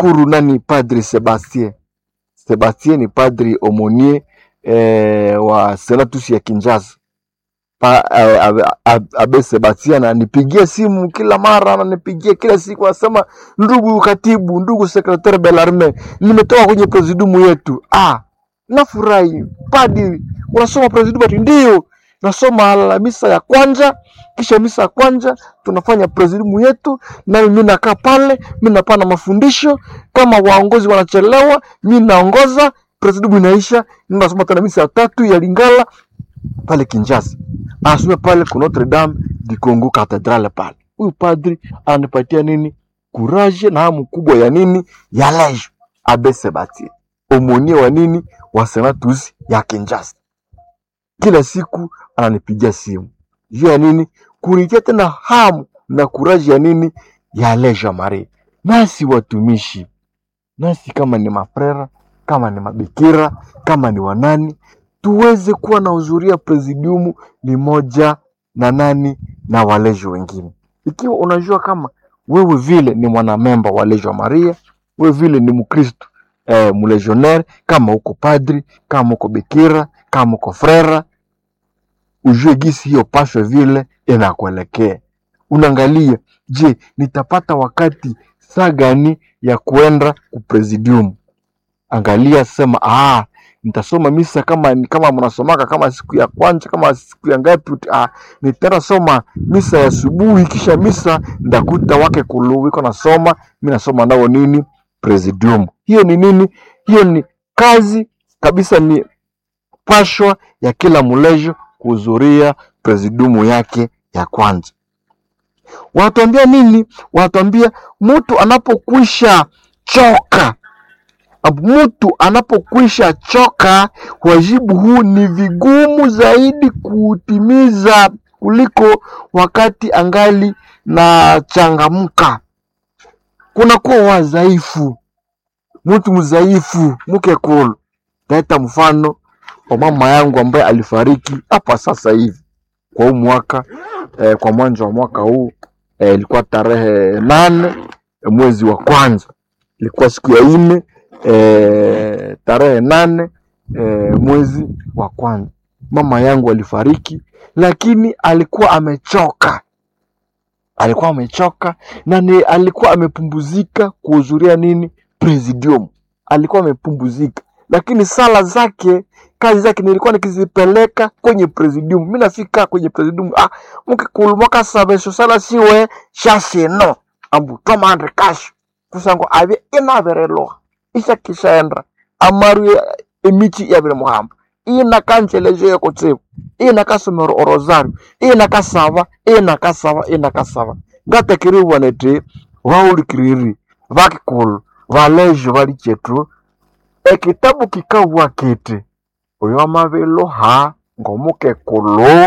nashukuru nani padri sebastien sebastien ni padri omonie eh, wa senatus ya kinjasa pa, eh, abe, abe, abe sebastien ananipigia simu kila mara ananipigia kila siku anasema ndugu katibu ndugu sekretari belarme nimetoka kwenye presidiumu yetu ah nafurahi padri unasoma presidiumu ati ndio nasoma la misa ya kwanza kisha misa ya kwanza tunafanya presidiumu yetu nami mi nakaa pale mi napana mafundisho kama waongozi wanachelewa mi naongoza presidiumu inaisha ninasoma tena misa ya tatu ya lingala pale kinjasa anasoma pale ku notre dame du congo cathedrale pale huyu padri ananipatia nini kuraje na hamu kubwa ya nini ya lejo abe sebastien omonie wa nini wa senatus ya kinjasa kila siku ananipigia simu juu ya nini kunitia tena hamu na kuraji ya nini ya leja maria nasi watumishi nasi kama ni mafrera kama ni mabikira kama ni wanani tuweze kuwa na uzuria presidiumu ni moja na nani na waleji wengine ikiwa unajua kama wewe vile ni mwanamemba wa lejo maria wewe vile ni mkristo eh, mlegionnaire kama uko padri kama uko bikira kama uko frera ujue gisi hiyo pasho vile inakuelekea unaangalia je nitapata wakati saa gani ya kuenda kupresidium angalia sema ah, nitasoma misa kama kama mnasomaka kama siku ya kwanza kama siku ya ngapi uti- ah, nitaenda soma misa ya asubuhi kisha misa ndakuta wake kulu wiko nasoma mi nasoma nao nini presidium hiyo ni nini hiyo ni kazi kabisa ni pashwa ya kila mlejo kuhudhuria presidiumu yake ya kwanza wanatuambia nini wanatuambia mtu anapokwisha choka mtu anapokwisha choka wajibu huu ni vigumu zaidi kuutimiza kuliko wakati angali na changamka kunakuwa wadhaifu mtu mdhaifu mke kulu taita mfano wa mama yangu ambaye alifariki hapa sasa hivi kwa huu mwaka eh, kwa mwanzo wa mwaka huu eh, ilikuwa tarehe nane eh, mwezi wa kwanza ilikuwa siku ya nne eh, tarehe nane eh, mwezi wa kwanza mama yangu alifariki lakini alikuwa amechoka alikuwa amechoka na ni alikuwa amepumzika kuhudhuria nini presidium alikuwa amepumbuzika lakini sala zake kazi zake nilikuwa nikizipeleka kwenye presidium mi nafika kwenye presidium ah, mkikulumaka sabesho sala siwe shasino ambu tomandre kasho kusango avye inavereloha ishakishaenda amaru emichi yavire muhamba inakancelejo yekotsivu inakasomero orosario inakasava inakasava inakasava ngatekiriwanete vaulikiriri vakikulu valejo vali chetu ekitabu kikabwa kiti oyo amabelo ha ng'omukekulu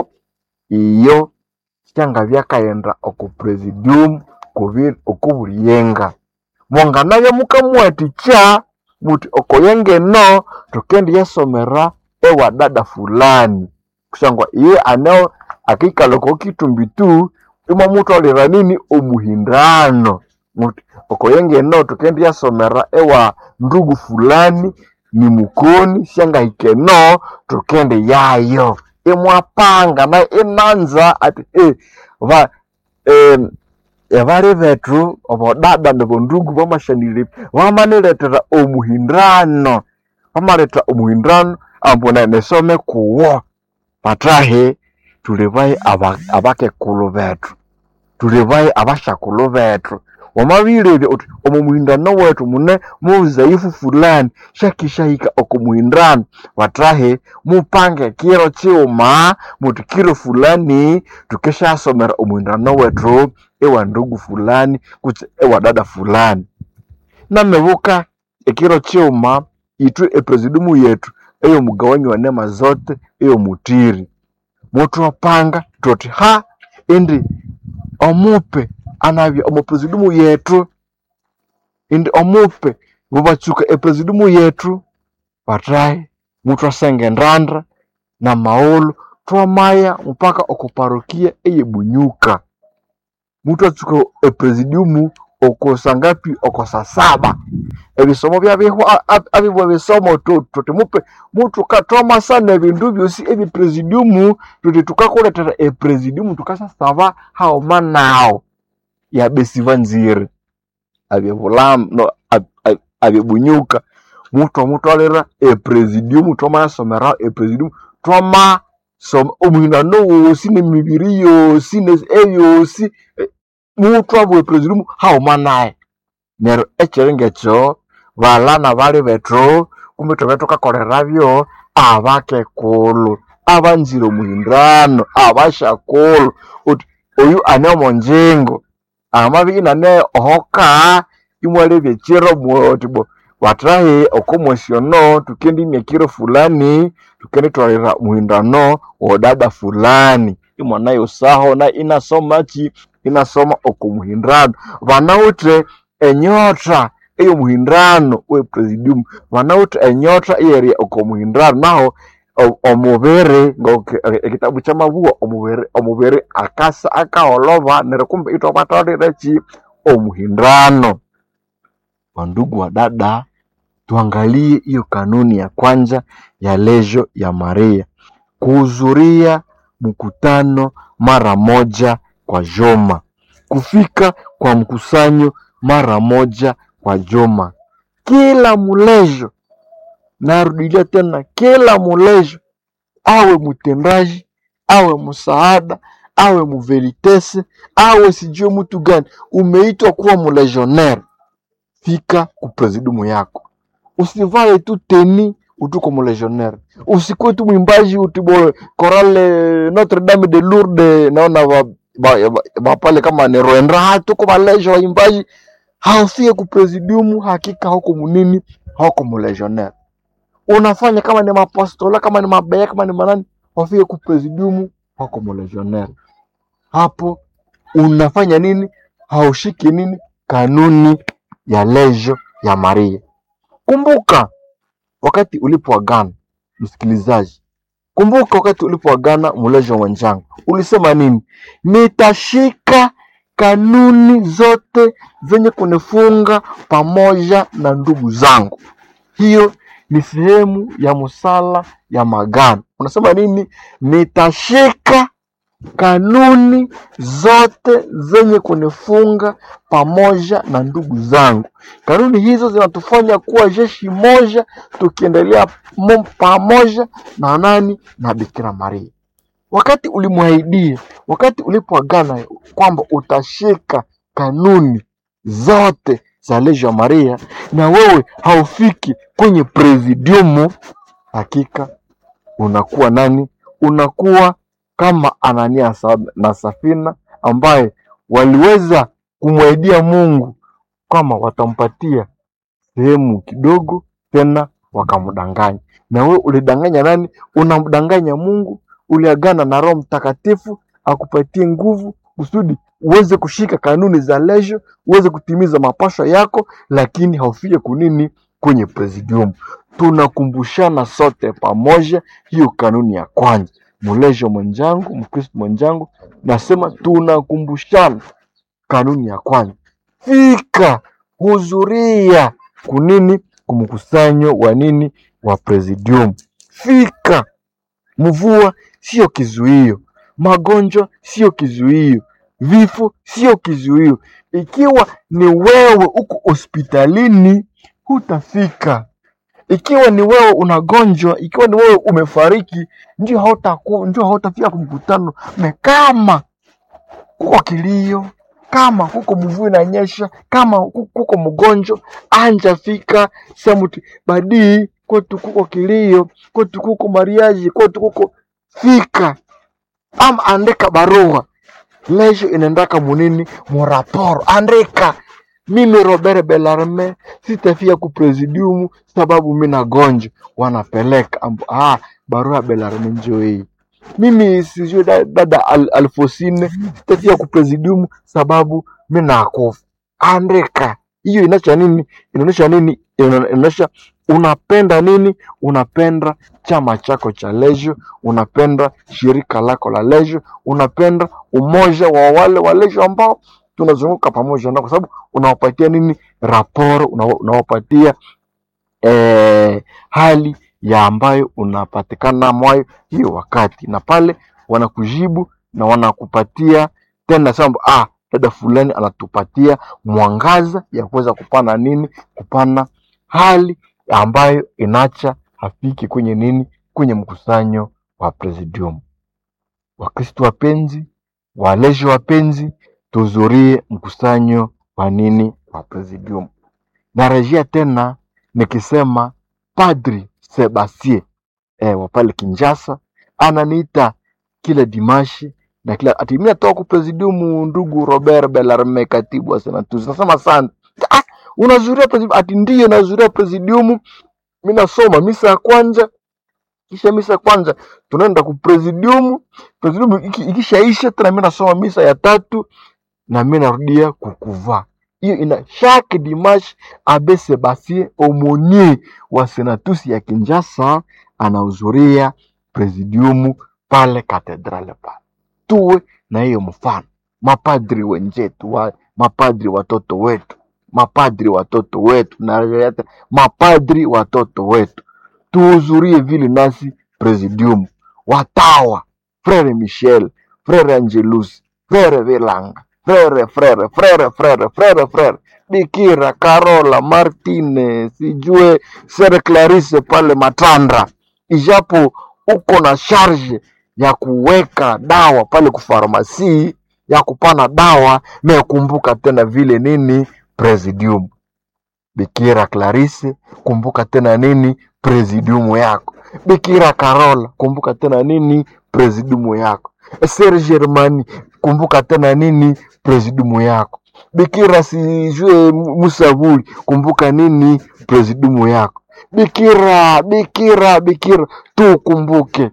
iyo syanga byakaghenda oku presidium kubi- okubulyenga mwanganabya mukamuwathikya muthi okoyengeno thukendiyasomera ewa dada fulani kusangwa iye aneo akikala oko kitumbitu imwamutholera nini omuhindano muthi okoyengeno thukendiyasomera ewa ndugu fulani ni mukoni syangahikeno thukende yayo imwapanga nayo inanza ati eh, va em, ebali bethu obodada nebondugu bamashanire bamaniletera omuhindano bamaleta omuhindano ambu ne- nesome kuwo patahi tuli bayi aba- abakekulu bethu tuli bayi abashakulu bethu wamabilerya uthi omu muhindano wethu mune muzaifu fulani shakishahika oku muhindano batahi mupange kiro kiuma muthi kiro fulani tukishasomera omuhindano wethu ewa ndugu fulani kutse ewa dada fulani namebuka ekiro kiuma ithu epresidiumu yethu eyomugawanyi wa nema zote eyomutiri muthwapanga thuthi ha indi omupe anabya omu presidiumu yethu indi omupe bubatsuka epresidiumu yethu batahi muthwasenga endanda na maghulhu thwamaya mpaka oku parokia eyebunyuka muthwatsuka epresidiumu okusangapi okosa saba ebisomo byabiho abibwa bisomo tu- tuti mupe mutu kathoma sana ebindu byosi ebipresidiumu tuti tukakuletera epresidiumu tukasasaba haoma nawo yabesiva nziri abyebulamu no ab- ab- abyebunyuka mutwamutwalira epresidiumu twamayasomera epresidiumu twama soma omuhinano wosi nemibiri yosi ne- eyosi eh, mutwabwa epresidiumu hauma naye neryo ekyiri ngekyo balana bali bethu kumbi thube thukakolerabyo abakekulu abanzire omuhindano abashakulu uthi oyu ane omonjingo amabya inane ohoka imwalebya ekiro muti bo batrahi okomwesi ono tukendimya ekiro fulani tukenditwalira muhindano wodada fulani imwanayosaho na inasomachi inasoma okumuhindano banawithe enyota ey'omuhindano wepresidium banawithe enyota eyeri okomuhindano naho o- omubiri ngoku ekitabu kyamabuwa omubiri omubiri akasa akaholova neryo kumbe ithwabatwalira ki omuhindano wandugu wa dada tuangalie hiyo kanuni ya kwanza ya lejo ya maria kuhudhuria mkutano mara moja kwa juma kufika kwa mkusanyo mara moja kwa juma kila mulejo narudilia tena kila mulejo awe mtendaji awe msaada awe muvelitese awe sijue mtu gani umeitwa kuwa mulegionnaire fika kupresidiumu yako usivae tu teni utuko mulegionnaire usikuwe tu mwimbaji utibo korale notre dame de lourdes naona ba, ba, ba, ba pale kama ni roendra ha tuko balejo waimbaji haufie kupresidiumu hakika hauko munini hauko mulegionnaire unafanya kama ni mapostola kama ni mabeya kama ni manani wafike kupresidiumu hauko mulegionnaire hapo unafanya nini haushiki nini kanuni ya lejo ya maria kumbuka wakati ulipoagana msikilizaji kumbuka wakati ulipoagana mulejo mwenzangu ulisema nini nitashika kanuni zote zenye kunifunga pamoja na ndugu zangu hiyo ni sehemu ya musala ya magano unasema nini nitashika kanuni zote zenye kunifunga pamoja na ndugu zangu. Kanuni hizo zinatufanya kuwa jeshi moja, tukiendelea mo- pamoja na nani? Na Bikira Maria. Wakati ulimwahidia, wakati ulipoagana kwamba utashika kanuni zote za Legio Maria, na wewe haufiki kwenye presidiumu, hakika unakuwa nani? Unakuwa kama Anania sa- na Safina ambaye waliweza kumwaidia Mungu kama watampatia sehemu kidogo, tena wakamdanganya. Na wewe ulidanganya nani? Unamdanganya Mungu, uliagana na Roho Mtakatifu akupatie nguvu kusudi uweze kushika kanuni za Legio, uweze kutimiza mapasho yako, lakini haufike kunini kwenye presidium. Tunakumbushana sote pamoja hiyo kanuni ya kwanza. Mlejo mwenzangu, Mkristo mwenzangu, nasema tunakumbushana kanuni ya kwanza. Fika, hudhuria kunini, kumkusanyo wa nini, wa presidium. Fika, mvua sio kizuio, magonjwa sio kizuio, vifo sio kizuio. Ikiwa ni wewe uko hospitalini, hutafika. Ikiwa ni wewe unagonjwa, ikiwa ni wewe umefariki, ndio hautaku, ndio hautafika kumkutano. Na kama kuko kilio, kama kuko mvua inanyesha, kama ku- kuko mgonjwa, anja fika semuti badii kwetu kuko kilio, kwetu kuko mariaji, kwetu kuko fika, ama andika barua lesho inaendaka munini muraporo, andika mimi Robert Belarme sitafia kupresidiumu sababu mi nagonjwa, wanapeleka ambu, ah, barua ya Belarme njoo hii mimi sijui da- dada Al, Alfosine sitafia kupresidiumu sababu mi nakufa. Andika hiyo, inaonyesha nini? Inaonyesha nini? Ina- Inaonyesha unapenda nini? Unapenda chama chako cha Legio, unapenda shirika lako la Legio, unapenda umoja wa wale wa Legio ambao tunazunguka pamoja nao, kwa sababu unawapatia nini raporo, unawa- unawapatia eh, hali ya ambayo unapatikana mwayo hiyo wakati, na pale wanakujibu na wanakupatia tena samba, ah, dada fulani anatupatia mwangaza ya kuweza kupana nini, kupana hali ambayo inacha hafiki kwenye nini, kwenye mkusanyo wa presidium. Wakristo wapenzi, walezi wapenzi, tuhudhurie mkusanyo wa nini, wa presidium. Narejea tena nikisema Padri Sebastien eh, wa pale Kinshasa ananiita kila dimashi na kila ati mimi natoka ku presidium, ndugu Robert Bellarme, katibu wa Senatus. Nasema asante. Ah, unazuria presidium? Ati ndiyo nazuria presidium. Mimi nasoma misa ya kwanza, kisha misa ya kwanza tunaenda ku presidium. Presidium iki- ikishaisha tena mimi nasoma misa ya tatu na mimi narudia kukuvaa. Hiyo ina chaque dimanche Abe Sebastien Aumonier wa Senatus ya Kinshasa anahudhuria presidium pale katedrale pale. Tuwe na hiyo mfano, mapadri wenzetu wa, mapadri watoto wetu, mapadri watoto wetu, na mapadri watoto wetu tuhudhurie vile nasi presidium, watawa frere Michel, frere Angelus, frere Vilanga, frere frere frere frere frere frere Bikira Carola Martine, sijue Sere Clarice pale Matandra, ijapo uko na charge ya kuweka dawa pale kufarmasi ya kupana dawa, na kumbuka tena vile nini presidium Bikira Clarisse, kumbuka tena nini presidiumu yako. Bikira Carola, kumbuka tena nini presidiumu yako. Ser Germani, kumbuka tena nini presidiumu yako. Bikira sijue Musavuli, kumbuka nini presidiumu yako. Bikira, Bikira, Bikira, tukumbuke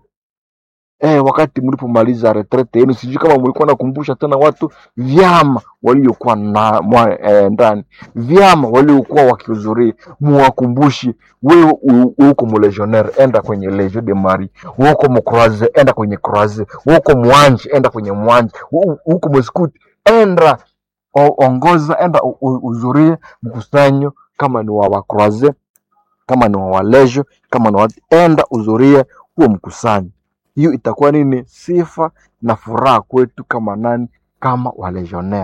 eh, wakati mlipomaliza retrete yenu, sijui kama mlikuwa nakumbusha tena watu vyama waliokuwa na mwa, eh, ndani vyama waliokuwa wakihudhuria, muwakumbushi. Wewe u- uko mulegionnaire, enda kwenye Legion de Marie. Uko mcroise, enda kwenye croise. Uko mwanje, enda kwenye mwanje. U- Uko mskuti, enda o- ongoza, enda u- u- uhudhurie mkusanyo, kama ni wa wakroise, kama ni wa walejo, kama ni wa enda uhudhurie huo mkusanyo hiyo itakuwa nini sifa na furaha kwetu kama nani kama walegionnaire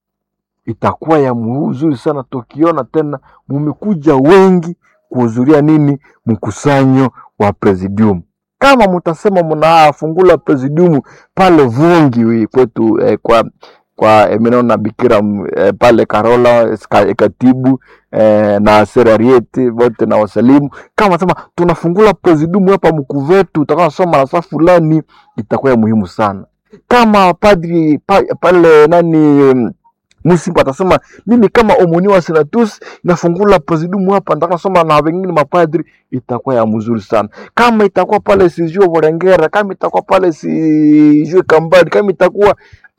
itakuwa ya mzuri sana tukiona tena mumekuja wengi kuhudhuria nini mkusanyo wa presidium kama mutasema mnafungula presidium pale vungi wi kwetu eh, kwa kwa eh, minaona bikira mm, eh, pale Karola ska- katibu eh, na serarieti wote na wasalimu kama sema tunafungula presidium hapa mkuvetu utakuwa nasoma na saa fulani itakuwa ya muhimu sana kama padri pa, pale nani mm, Musimba atasema mimi kama omoni wa senatus nafungula presidium hapa nataka soma na wengine mapadri, itakuwa ya mzuri sana. Kama itakuwa pale sijue Vorengera, kama itakuwa pale sijue Kambadi, kama itakuwa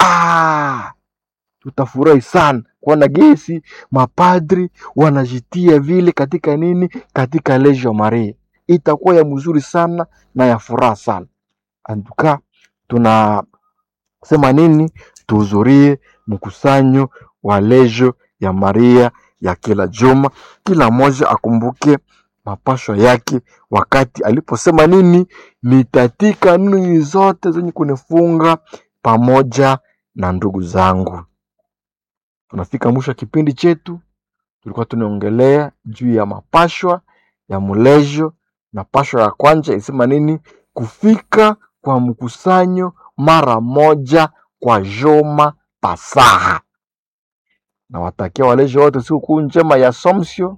ah, tutafurahi sana kuona gesi mapadri wanajitia vile katika nini, katika Legio Maria. Itakuwa ya mzuri sana na ya furaha sana. Antuka tunasema nini? Tuhudhurie mkusanyo wa Legio ya Maria ya kila juma, kila mmoja akumbuke mapashwa yake wakati aliposema nini, nitatika nini zote zenye kunifunga pamoja na ndugu zangu. Tunafika mwisho wa kipindi chetu, tulikuwa tunaongelea juu ya mapashwa ya mulejo, na pashwa ya kwanza isema nini? Kufika kwa mkusanyo mara moja kwa juma pasaha. Nawatakia walejo wote sikukuu njema ya Assumption,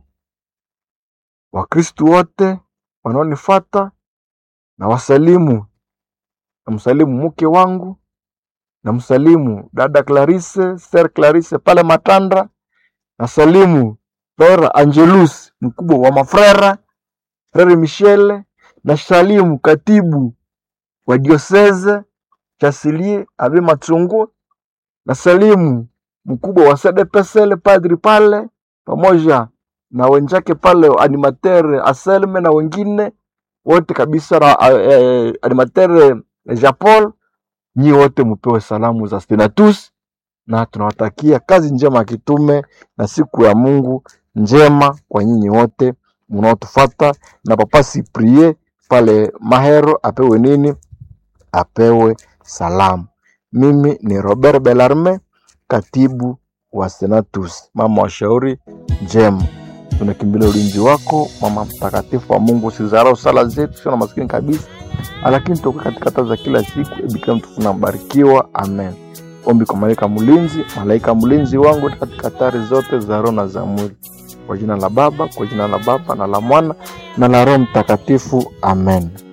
Wakristu wote wanaonifata na wasalimu, namsalimu mke wangu, namsalimu dada Clarisse, Ser Clarisse pale Matandra, nasalimu Frere Angelus mkubwa wa mafrera, Frere Michele, nasalimu katibu wa dioseze Chasilie Abe Matsungu, nasalimu mkubwa wa SDPSL padri pale pamoja na wenzake pale animateur Aselme na wengine wote kabisa na eh, animateur Jean Paul, nyi wote mupewe salamu za Senatus na tunawatakia kazi njema ya kitume na siku ya Mungu njema kwa nyinyi wote mnaotufata, na Papa Siprie pale Mahero apewe nini? Apewe salamu. Mimi ni Robert Belarme, katibu wa Senatus, mama wa shauri njema. Tunakimbilia ulinzi wako, mama mtakatifu wa Mungu. Usizarau sala zetu, sio na maskini kabisa, lakini toka katika taa za kila siku. Bikira mtukufu na mbarikiwa, amen. Ombi kwa malaika mlinzi, malaika mlinzi wangu katika hatari zote za roho na za mwili, kwa jina la Baba, kwa jina la Baba na la Mwana na la Roho Mtakatifu, amen.